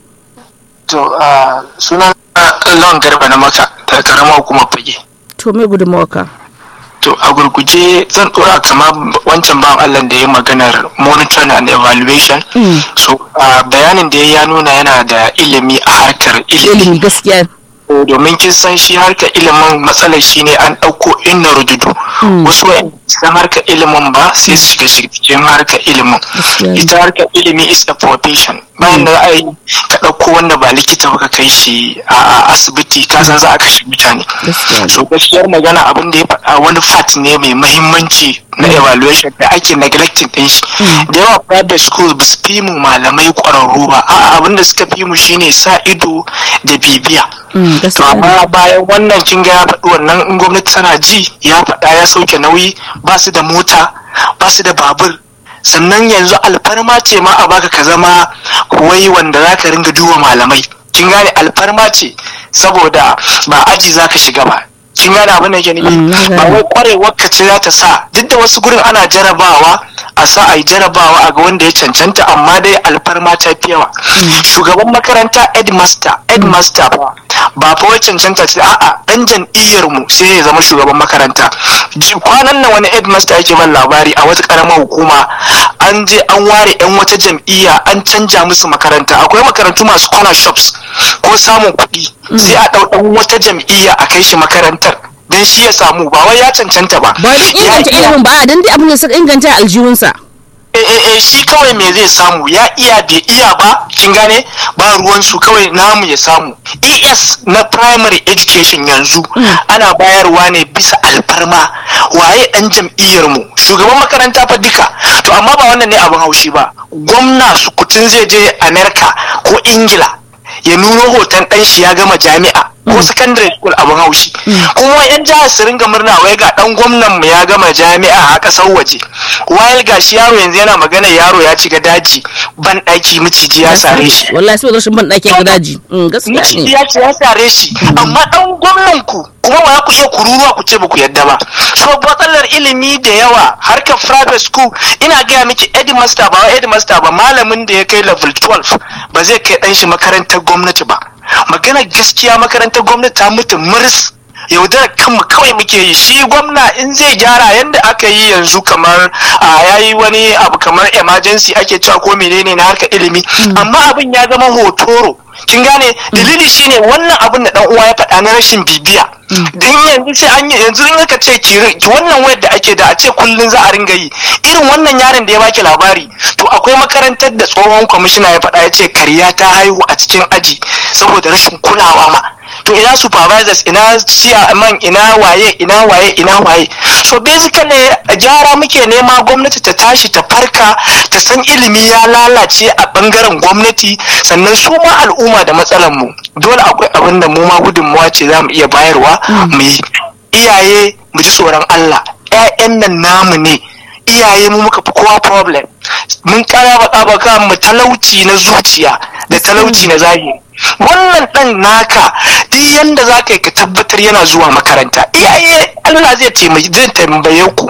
to sunan lawan garba na maka da karamar hukumar fage to me gudunmawarka to a gurguje zan dora kama wancan ban Allah da ya maganar monitoring and evaluation so bayanin da ya nuna yana da ilimi a harkar ilimi ilimi gaskiya domin kin san shi harkar ilimin matsalar shi ne an ɗauko inna rududu wasu san harkar ilimin ba sai su shiga cikin harkar ilimin ita harkar ilimi is a profession bayan da za a yi ka ɗauko wanda ba likita ba ka kai shi a asibiti ka san za a kashe mutane so gaskiyar magana abin da ya faɗa wani fat ne mai mahimmanci na evaluation da ake neglecting ɗin shi da yawa private schools ba su fi mu malamai ƙwararru ba a'a abin da suka fi mu shine sa ido da bibiya to amma bayan wannan kin ga ya faɗi wannan in gwamnati tana ji ya faɗa ya sauke nauyi ba su da mota ba su da babur sannan yanzu alfarma ce ma a baka ka zama wai wanda za ka ringa duba malamai kin gane alfarma ce saboda ba aji za ka shiga ba kin gane abin da ke nufi ba wai kwarewar ka ce za ta sa duk da wasu gurin ana jarabawa a sa a yi jarabawa a ga wanda ya cancanta amma dai alfarma ta fi yawa shugaban makaranta headmaster headmaster ba ba fa wai cancanta ce a'a dan jam'iyyar mu sai ya zama shugaban makaranta kwanan nan wani headmaster yake ban labari a wata karamar hukuma an je an ware yan wata jam'iyya an canja musu makaranta akwai makarantu masu corner shops ko samun kuɗi sai a ɗau ɗan wata jam'iyya a kai shi makarantar dan shi ya samu ba wai ya cancanta ba ba da inganta ilimin ba dan dai abin da suka inganta aljihunsa eh shi kawai me zai samu ya iya bai iya ba kin gane ba ruwan su kawai namu ya samu es na primary education yanzu ana bayarwa ne bisa alfarma waye dan jam'iyyar mu shugaban makaranta fa duka to amma ba wannan ne abin haushi ba gwamna sukutun zai je america ko ingila ya nuno hoton dan shi ya gama jami'a ko secondary school abin haushi kuma yan jihar su ringa murna wai ga dan gwamnan mu ya gama jami'a a kasar waje wayar gashi yaro yanzu yana magana yaro ya shiga daji ban daki miciji ya sare shi wallahi sai rashin ban daki ga daji gaskiya miciji ya ya sare shi amma dan gwamnan ku kuma ba ku iya kururuwa ku ce ba ku yadda ba so matsalar ilimi da yawa harkar private school ina gaya miki headmaster ba headmaster ba malamin da ya kai level 12 ba zai kai dan shi makarantar gwamnati ba magana gaskiya makarantar gwamnati ta mutu muris yaudarar kanmu kawai muke yi shi gwamna in zai gyara yadda aka yi yanzu kamar a yayi wani abu kamar emergency ake cewa ko menene na harkar ilimi amma abin ya zama hotoro kin gane dalili shine wannan abin da dan uwa ya faɗa na rashin bibiya dan yanzu sai an yi yanzu in aka ce ki wannan wayar da ake da a ce kullun za a ringa yi irin wannan yaron da ya baki labari to akwai makarantar da tsohon kwamishina ya faɗa ya ce karya ta haihu a cikin aji saboda rashin kulawa ma to ina supervisors ina chairman ina waye ina waye ina waye so basically gyara muke nema gwamnati ta tashi ta farka ta san ilimi ya lalace a bangaren gwamnati sannan su ma al'umma da matsalan mu dole akwai abin da mu ma gudunmawa ce za mu iya bayarwa mu yi iyaye mu ji tsoron Allah ƴaƴan nan namu ne iyaye mu muka fi kowa problem mun kara baka baka mu talauci na zuciya da talauci na zahiri wannan dan naka duk yanda za ka yi ka tabbatar yana zuwa makaranta iyaye Allah zai taimaki zai tambaye ku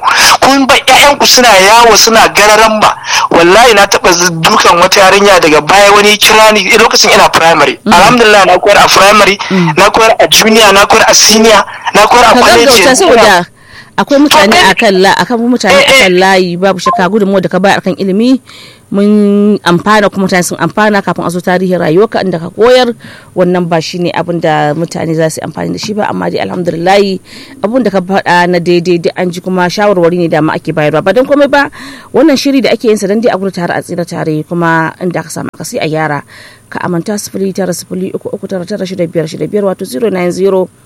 kun ba ƴaƴanku suna yawo suna gararan ba wallahi na taɓa dukan wata yarinya daga baya wani kira ni lokacin ina primary alhamdulillah na koyar a primary na koyar a junior na koyar a senior na koyar a ka college gaggauta saboda akwai mutane To, akan la akan mutane Eh, eh. akan layi babu shakka gudunmu da ka bayar kan ilimi mun amfana kuma mutane sun amfana kafin a zo tarihin rayuwarka inda ka koyar wannan ba shi ne abin da mutane za su yi amfani da shi ba amma dai alhamdulillahi abin da ka faɗa na daidai dai an ji kuma shawarwari ne da ma ake bayarwa ba don komai ba wannan shiri da ake yin sa dan dai a gudu tare a tsira tare kuma inda aka samu akasi a gyara ka amanta sifili tara sifili uku uku tara tara shida biyar shida biyar wato 090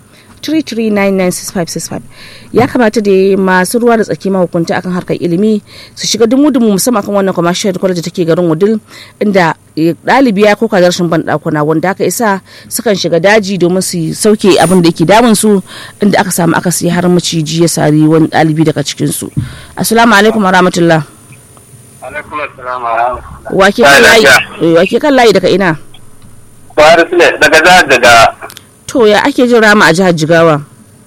33996565 ya kamata da masu ruwa da tsaki mahukunta akan harkar ilimi su shiga dumu-dumu musamman akan wannan commercial college da take garin wudil inda eh, ɗalibi ya koka da rashin ban ɗakuna wanda aka isa sukan shiga daji domin su sauke abin da yake damun su inda aka samu aka siya har maciji ya sari wani ɗalibi daga cikin su assalamu alaikum wa rahmatullah alaikum assalam wa rahmatullah wake kan layi eh, wake kan layi daga ina Buhari Sule daga jihar daga to ya ake jin rama a jihar jigawa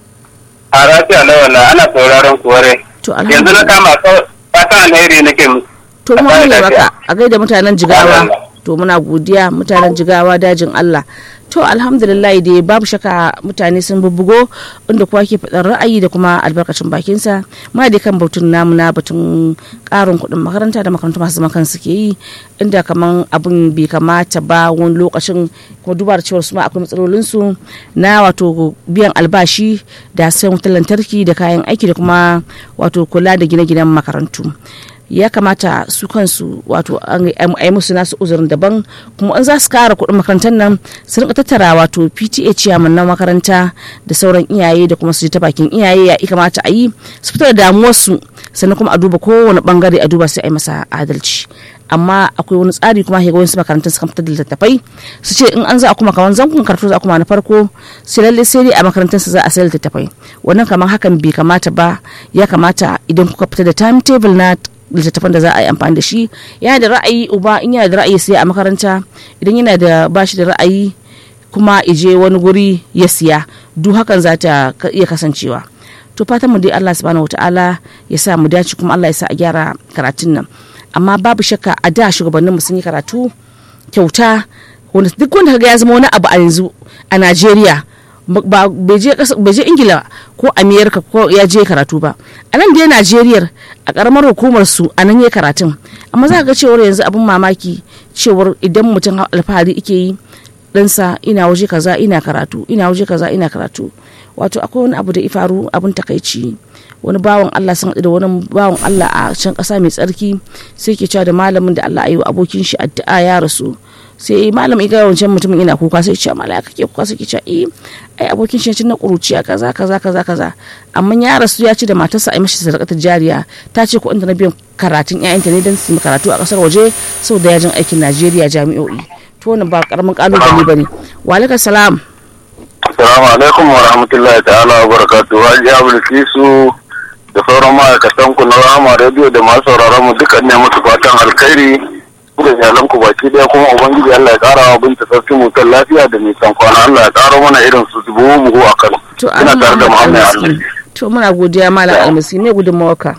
a rafiya na wannan ana sauraron kuware to yanzu na alhamdulillah kama kawai fatan alheri nake musu to mu Allah ne ya baka a gaida mutanen jigawa Allah. to muna godiya mutanen jigawa dajin Allah to alhamdulillah dai babu shaka mutane sun bubbugo inda kowa ke faɗin ra'ayi da kuma albarkacin bakinsa muna dai kan batun namu na batun ƙarin kuɗin makaranta da makarantu masu zaman kansu ke yi inda kaman abin bai kamata ba wani lokacin kuma duba da cewar su ma akwai matsalolinsu na wato biyan albashi da sayan wutar lantarki da kayan aiki da kuma wato kula da gine-ginen makarantu ya kamata su kansu wato an yi musu nasu uzurin daban kuma an za su kara kuɗin makarantar nan su rinka tattara wato pta ciyaman na makaranta da sauran iyaye da kuma su ji ta bakin iyaye ya kamata a yi su fitar da damuwarsu sannan kuma a duba kowane bangare a duba sai a yi masa adalci amma akwai wani tsari kuma ga wasu makarantun suka fitar da littattafai su ce in an za a kuma kawan zankun karatu za a kuma na farko sai lalle sai dai a makarantun su za a sayar littattafai wannan kamar hakan bai kamata ba ya kamata idan kuka fita da timetable na littattafan da za a yi amfani da shi yana da ra'ayi uba in yana da ra'ayi sai a makaranta idan yana da bashi da ra'ayi kuma ije wani guri ya siya duk hakan za ta iya kasancewa to fatan mu dai Allah subhanahu wataala ya sa mu dace kuma Allah ya sa a gyara karatun nan amma babu shakka a da shugabanninmu sun yi karatu kyauta wanda duk wanda kaga ya zama wani abu a yanzu a Najeriya ba bai je ingila ko amerika ko ya je karatu ba a nan dai najeriya a karamar hukumar su a nan ya karatun amma za ga cewar yanzu abin mamaki cewar idan mutum alfahari ike yi ɗansa ina waje kaza ina karatu ina waje kaza ina karatu wato akwai wani abu da ifaru abin takaici wani bawan Allah sun haɗu da wani bawan Allah a can ƙasa mai tsarki sai ke cewa da malamin da Allah ayi wa abokin shi addu'a ya rasu sai malam ya ga wancan mutumin ina kuka sai ce mala kake kuka sai ke cewa eh ai abokin shi na kuruciya kaza kaza kaza kaza amma ya rasu ya ci da matarsa a yi mashi sadakatar jariya ta ce ko inda na biyan karatun ƴaƴanta ne don su yi karatu a ƙasar waje saboda yajin aikin Najeriya jami'o'i to wannan ba karamin kalubale bane wa alaikum salam Assalamu alaikum wa rahmatullahi ta'ala wa barakatuhu Haji Abulkisu da sauran ma'aikatan ku na Rama Radio da masu sauraron mu dukkan ne musu fatan alkhairi da iyalan ku baki daya kuma ubangiji Allah ya kara wa binta sarki mu kan lafiya da nisan kwana Allah ya karo mana irin su buhu buhu a Kano to ina tare da Muhammad Ali to muna godiya malam almasi ne gudunmawarka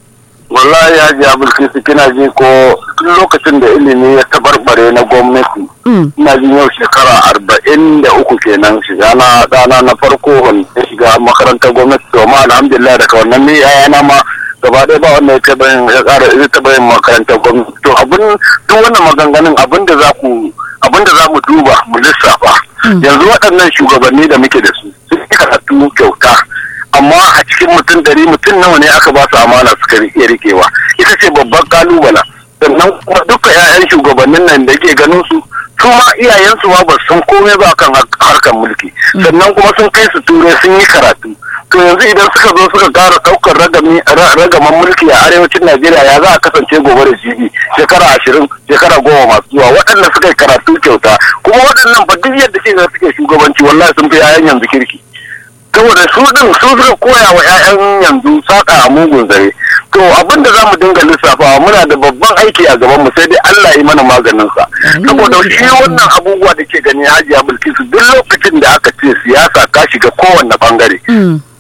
wallahi Haji Abulkisu kina ji ko lokacin da ilimi ya tabarbare na gwamnati ina jin yau shekara arba'in da uku kenan shiga na ɗana na farko wanda ya shiga makarantar gwamnati domin alhamdulillah daga wannan ne yayana ma gaba ɗaya ba wanda ya taɓa yin ya ƙara ya taɓa yin makarantar gwamnati to abin duk wannan maganganun abin da za ku abin da za mu duba mu lissafa yanzu waɗannan shugabanni da muke da su sun yi karatu kyauta amma a cikin mutum dari mutum nawa ne aka ba su amana suka iya rikewa ita ce babban kalubala sannan kuma duka 'ya'yan shugabannin nan da ke ganin su su ma iyayensu ma ba su san komai ba kan harkar mulki sannan kuma sun kai su turai sun yi karatu to yanzu idan suka zo suka kara daukar ragaman mulki a arewacin najeriya ya za a kasance gobe da jibi shekara ashirin shekara goma masu zuwa waɗanda suka yi karatu kyauta kuma waɗannan ba duk yadda ke suke shugabanci wallahi sun fi 'ya'yan yanzu kirki saboda su din su suka koya wa 'ya'yan yanzu saka a mugun zare to abin da zamu dinga lissafawa muna da babban aiki a gaban mu sai dai Allah yi mana maganin sa saboda shi wannan abubuwa da ke gani Hajiya Bilkisu duk lokacin da aka ce siyasa ka shiga kowanne bangare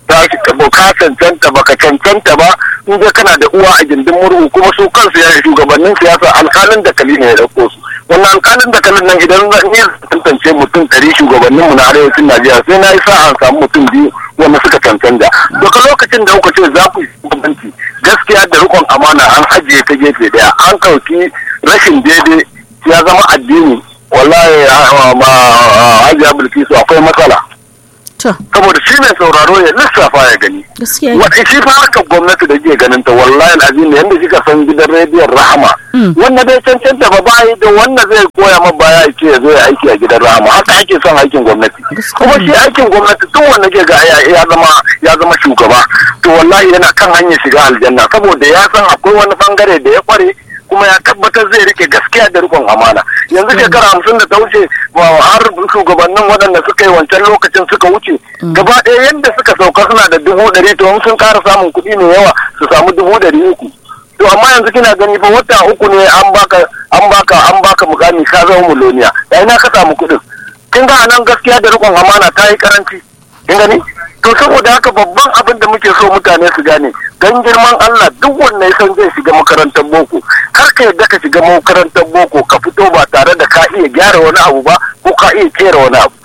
ka cancanta baka cancanta ba in dai kana da uwa a gindin murhu kuma su kansu ya shugabannin siyasa alkalin da kali ne ya dauko su wannan alkalin da kalin nan idan zan iya tantance mutum ɗari shugabanninmu na arewacin najeriya sai na yi sa an samu mutum biyu wanda suka cancanta daga lokacin da kuka ce za ku yi shugabanci gaskiya da rikon amana an ajiye ta gefe daya an kauki rashin daidai ya zama addini wallahi ma hajiya bilkisu akwai matsala to saboda shi mai sauraro ya lissafa ya gani gaskiya ne. wadda shi fa harkar gwamnati da ke ganin ta wallahi azim yanda kika san gidan rediyon rahama wanda bai cancanta ba bayi da wanda zai koya ma baya ya ce ya zo ya aiki a gidan rahama haka ake son aikin gwamnati Gaskiya kuma ne. shi aikin gwamnati duk wanda ke ga ya ya zama ya zama shugaba to wallahi yana kan hanyar shiga aljanna saboda ya san akwai wani bangare da ya kware kuma ya tabbatar zai rike gaskiya da rikon amana yanzu shekara hamsin da ta wuce ba har shugabannin waɗanda suka yi wancan lokacin suka wuce gaba ɗaya yadda suka sauka suna da dubu ɗari to in sun ƙara samun kuɗi mai yawa su samu dubu ɗari uku to amma yanzu kina gani fa wata uku ne an baka an baka an baka mukami ka zama miloniya da ina ka samu kuɗin kin ga nan gaskiya da rikon amana ta yi karanci kin gani to saboda haka babban abin da muke so mutane su gane don girman Allah duk wanda ya san zai shiga makarantar boko kar ka yadda ka shiga makarantar boko ka fito ba tare da ka iya gyara wani abu ba ko ka iya kera wani abu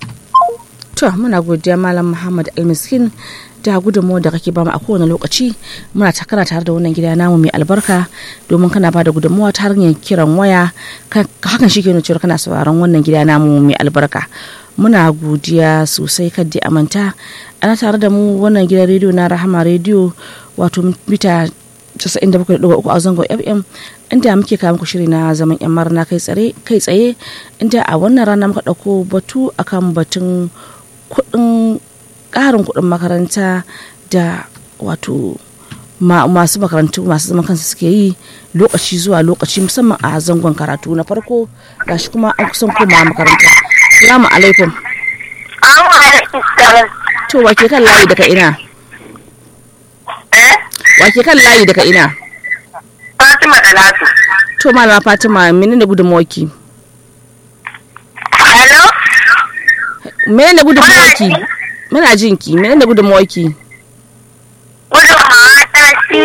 to muna godiya malam muhammad almiskin da gudunmawar da kake bamu a kowane lokaci muna takara tare da wannan gida namu mai albarka domin kana bada gudunmawa ta hanyar kiran waya ka- hakan shi ke nuna cewa kana sauraron wannan gida namu mai albarka muna godiya sosai kaddi amanta ana tare da mu wannan gidan rediyo na rahama rediyo wato mita 97.3 a zangon fm inda muke kawo muku shiri na zaman yan marna kai tsare kai tsaye inda a wannan rana muka ɗauko batu akan batun kuɗin ƙarin kuɗin makaranta da wato ma, masu makarantu masu zaman kansu suke yi lokaci zuwa lokaci musamman a zangon karatu na farko gashi kuma an kusan koma makaranta salamu alaikum to wake kan layi daga ina wake kan layi daga ina Fatima Dalatu. to malama fatima menene gudunmawarki Hello? menene gudunmawarki muna jinki menene gudunmawarki Gudunmawa ta shi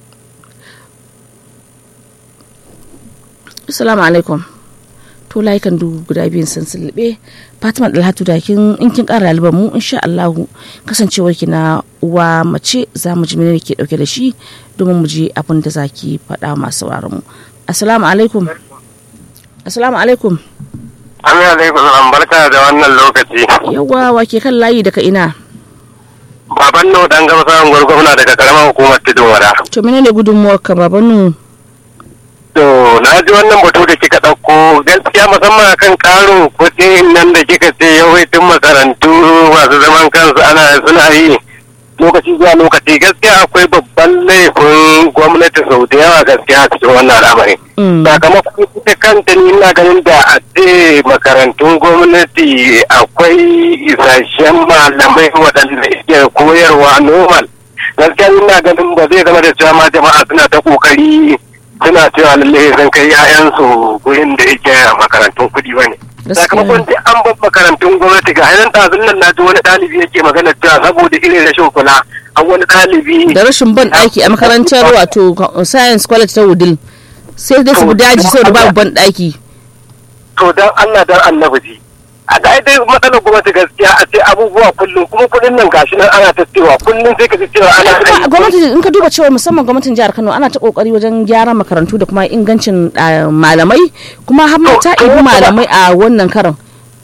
assalamu alaikum to layukan du guda biyun sun sulbe fatima dalhatu da kin in kin kara laliban mu insha Allahu kasancewar ki na uwa mace za mu ji menene ke dauke da shi domin mu ji abin da zaki faɗa masu sauraron mu assalamu alaikum assalamu alaikum Amin alaikum salam barka da wannan lokaci yawa wake kan layi daga ina baban no dan gaba samun gwargwamna daga karamar hukumar tudun wada to menene gudunmuwar ka babanu To, na ji wannan batu da kika ɗauko gaskiya musamman kan ƙarin kuɗin nan da kika ce yawaitin makarantu masu zaman kansu ana suna yi lokaci zuwa lokaci gaskiya akwai babban laifin gwamnati sau da yawa gaskiya a cikin wannan al'amari. Mm. Sakamakon ita kanta ni ina ganin da a ce makarantun gwamnati akwai isasshen malamai waɗanda ke koyarwa normal. Gaskiya ina ganin ba zai zama da cewa ma jama'a suna ta ƙoƙari suna cewa lalle zan kai 'ya'yansu gurin da yake makarantun kuɗi ba ne. Gaskiya. Sakamakon duk an bar makarantun gwamnati ga hannun ɗazun nan na ji wani ɗalibi yake magana cewa saboda irin rashin kula an wani ɗalibi da rashin ban ɗaki a makarantar wato science college ta wudil sai dai su bi daji saboda babu ban ɗaki to dan Allah dan annabi ji a ga dai matsalar gwamnati gaskiya a ce abubuwa kullum kuma kuɗin nan gashi nan ana ta cewa kullum sai ka ji cewa ana Kuma gwamnati in ka duba cewa musamman gwamnatin jihar Kano ana ta kokari wajen gyaran makarantu da kuma ingancin ah, malamai kuma har ma ta ibi malamai a wannan karon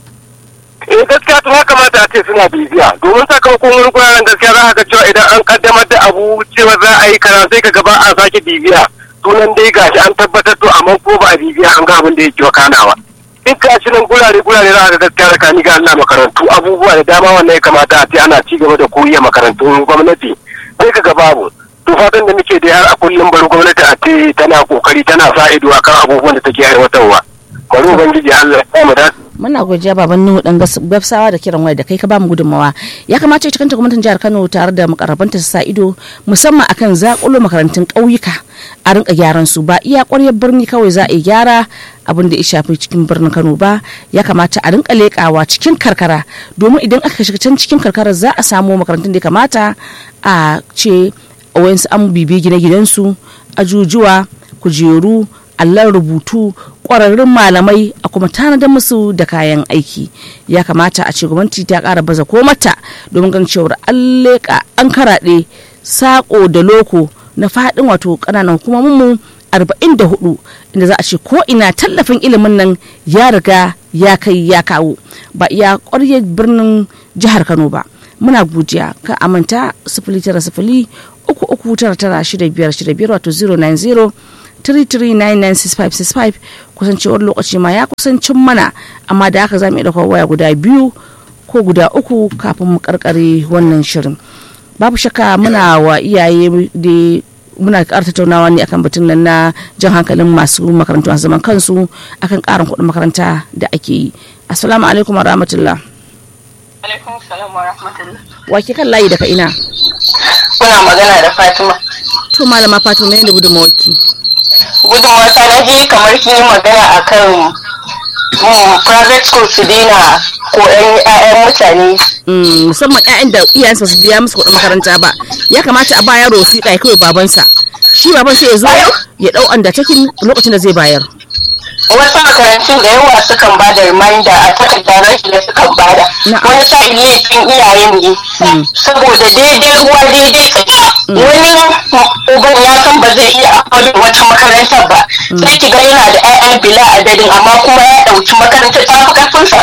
eh gaskiya to ya kamata a ce suna bibiya domin sakamakon wani guraren gaskiya za a ga cewa idan an kaddamar da abu cewa za a yi kaza sai ka gaba a sake bibiya sunan dai gashi an tabbatar to amma ko ba a bibiya an ga abin da yake wakanawa in ka shi nan gurare gurare za a ga gaskiya tsakani ga Allah makarantu abubuwa da dama wannan ya kamata a ce ana ci gaba da koyi a makarantun gwamnati sai ka ga babu to fatan da muke da har a kullum bari gwamnati a ce tana kokari tana sa ido akan abubuwan da take aiwatarwa bari ubangiji Allah ya mu da muna godiya baban nuhu dan gabsawa da kiran waya da kai ka bamu gudunmawa ya kamata ita kanta gwamnatin jihar kano tare da makarabanta su sa ido musamman akan zakulo makarantun ƙauyuka a rinka gyaran su ba iya ƙwaryar birni kawai za a yi gyara abin da ya shafi cikin birnin kano ba ya kamata a rinka leƙawa cikin karkara domin idan aka shiga can cikin karkara za a samu makarantun da ya kamata a ce wayansu an bibi gine-ginensu ajujuwa kujeru allon rubutu ƙwararrun malamai a kuma tanadar musu da kayan aiki ya kamata a ce gwamnati ta ƙara baza ko mata domin gan cewar an leƙa an karaɗe saƙo da loko na faɗin wato ƙananan hukumominmu 44 inda za a ce ko ina tallafin ilimin nan ya riga ya kai ya kawo ba iya ƙwaryar birnin jihar kano ba muna godiya ka amanta sifili tara sifili uku uku tara tara shida biyar shida biyar wato 090 33996565 kusancewar lokaci ma ya kusancin mana amma da haka za mu iya ɗaukar waya guda biyu ko guda uku kafin mu karkare wannan shirin babu shakka muna wa iyaye da muna ƙara tattaunawa ne akan batun nan na jan hankalin masu makarantu a zaman kansu akan ƙarin kuɗin makaranta da ake yi assalamu alaikum wa rahmatullah alaikum salam wa rahmatullah wa ke kan layi daga ina kuna magana da fatima to malama fatima ne da gudunmawarki gudunmawa ta na ji kamar kin yi magana akan private school su daina ko 'ya'yan mutane musamman 'ya'yan da iyayensa su biya musu kuɗin makaranta ba ya kamata a ba yaro wasiƙa ya kawai babansa shi baban sai ya zo ya ɗau undertaking lokacin da zai bayar wasu makarantun da yawa sukan ba da reminder a takardar rashi da sukan bada wani sa'in laifin iyayen ne saboda daidai ruwa daidai tsaki wani uban ya san ba zai iya akwai wata makarantar ba sai ki ga yana da 'ya'ya bila adadin amma kuma ya ɗauki makarantar ta fi karfin sa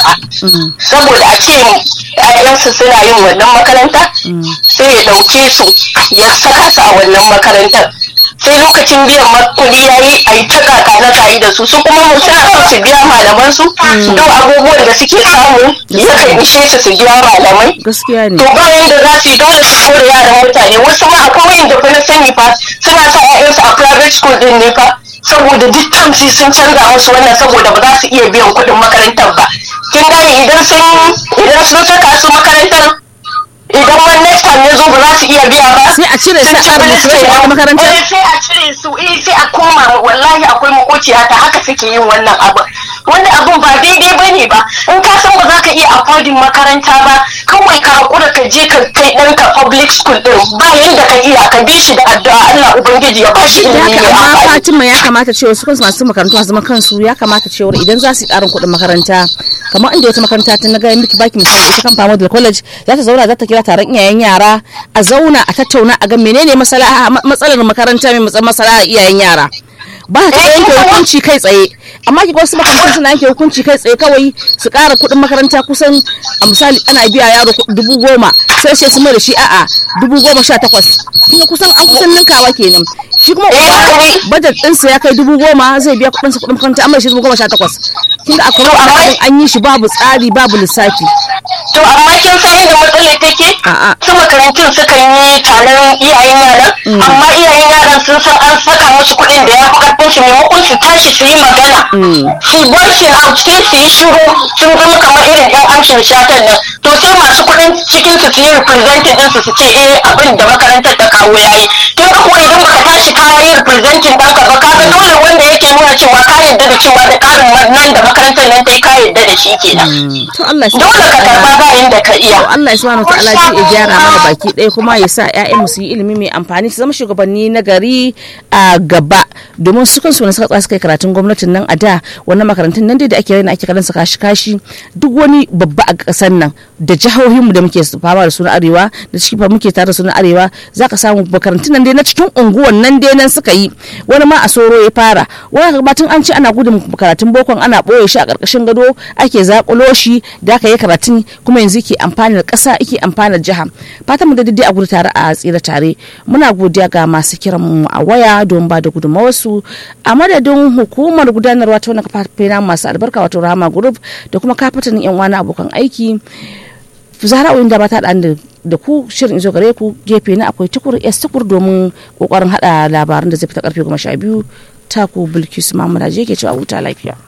saboda a ce ‘ya'yansu suna yin wannan makaranta sai ya ɗauke su ya saka su a wannan makarantar sai lokacin biyan kuɗi ya yi a yi ta kaka na kayi da su su kuma mu suna so su biya malaman su duk abubuwan da suke samu yakan ishe su su biya malamai gaskiya ne to bayan da za su yi dole su kore yaran mutane wasu ma akwai wanda fa na sani fa suna sa ƴaƴansu a private school din ne fa saboda duk tamsi sun canza musu wannan saboda ba za su iya biyan kuɗin makarantar ba kin gane idan sun idan sun saka su makarantar idan wani next time ya zo ba za su iya biya ba sai a cire su a ƙara musu wata makarantar eh sai a cire su eh sai a koma wallahi akwai makociya ta haka suke yin wannan abu wanda abun ba daidai ba ne ba in ka san ba za ka iya affording makaranta ba kawai ka hakura ka je ka kai ɗanka public school din ba yanda ka iya ka bi shi da addu'a Allah ubangiji ya ba shi da ilimi haka mai amma amfani fatima ya kamata cewa su kansu masu makarantu a zaman kansu ya kamata cewa idan za su yi ƙarin kuɗin makaranta kamar inda wata makaranta ta na gaya miki baki misali ita kan fama da college za ta zauna za ta kira taron iyayen yara a zauna a tattauna a ga menene masala- matsalar makaranta mai matsalar masala iyayen yara ba ta yanke hukunci kai tsaye amma ki wasu makarantun suna yanke hukunci kai tsaye kawai su ƙara kuɗin makaranta kusan a misali ana biya yaro ku- dubu goma sai sai su mai da shi a'a dubu goma sha takwas kuma kusan an kusan ninkawa kenan shi kuma uba budget ɗinsa ya kai dubu goma zai biya kuɗinsa kuɗin makaranta amma shi dubu goma sha takwas kin ga akwai abin an yi shi babu tsari babu lissafi to amma kin san yadda matsalar take A'a. su makarantun sukan yi taron iyayen yaran amma iyayen yaran sun san an saka musu kuɗin da ya fi karfin su maimakon su tashi su yi magana su voicing out sai su yi shiru sun zama kamar irin yan amshin shatan nan to sai masu kuɗin cikin su su yi representing din su su ce eh abin da makarantar ta kawo yayi kin ga kuwa idan baka tashi ka yi representing ɗanka ba ka ga dole wanda yake nuna cewa ka yarda da cewa da ƙarin nan da makarantar nan ta yi ka yarda da shi kenan to Allah ya dole ka karba ba inda ka iya to Allah ya subhanahu wataala zai iya gyara mana baki ɗaya kuma ya sa ƴaƴan mu su yi ilimi mai amfani su zama shugabanni na gari a gaba domin su kansu ne suka tsaya suka yi karatun gwamnatin nan a da wannan makarantun nan dai da ake raina ake karan su kashi kashi duk wani babba a ƙasar nan da jihohin mu da muke fama da su na arewa da ciki fa muke tare da su na arewa zaka samu makarantun nan dai na cikin unguwan nan dai nan suka yi wani ma a soro ya fara wani batun an ce ana gudun karatun bokon ana ɓoye shi a ƙarƙashin gado ake zaƙulo shi da aka yi karatun kuma yanzu ke amfanar ƙasa ake amfanar jiha fatan mu da daidai a gudu tare a tsira tare muna godiya ga masu kiran mu a waya don ba da gudunmawarsu a madadin hukumar gudanarwa ta wani kafafen namu masu albarka wato rama group da kuma kafatanin yan wani abokan aiki zara da ba ta da da ku shirin izo gare ku gefe na akwai tukur s tukur domin kokarin hada labaran da zai fita karfe goma sha biyu taku bilkisu mamuna je ke cewa huta lafiya